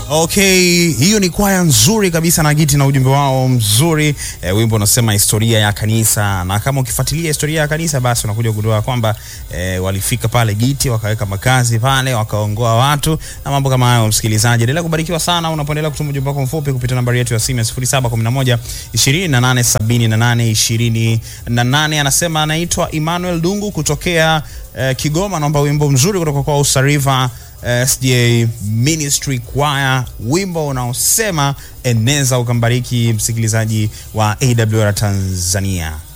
Okay, hiyo ni kwaya nzuri kabisa na Giti na ujumbe wao mzuri e, wimbo unasema historia ya kanisa, na kama ukifuatilia historia ya kanisa basi unakuja kugundua kwamba e, walifika pale Giti wakaweka makazi pale wakaongoa watu na mambo kama hayo. Msikilizaji, endelea kubarikiwa sana unapoendelea kutuma ujumbe wako mfupi kupitia nambari yetu ya simu ya 0711 2878 28. Anasema anaitwa Emmanuel Dungu kutokea e, Kigoma, naomba wimbo mzuri kutoka kwa Usariva SDA Ministry Choir, wimbo unaosema eneza ukambariki, msikilizaji wa AWR Tanzania.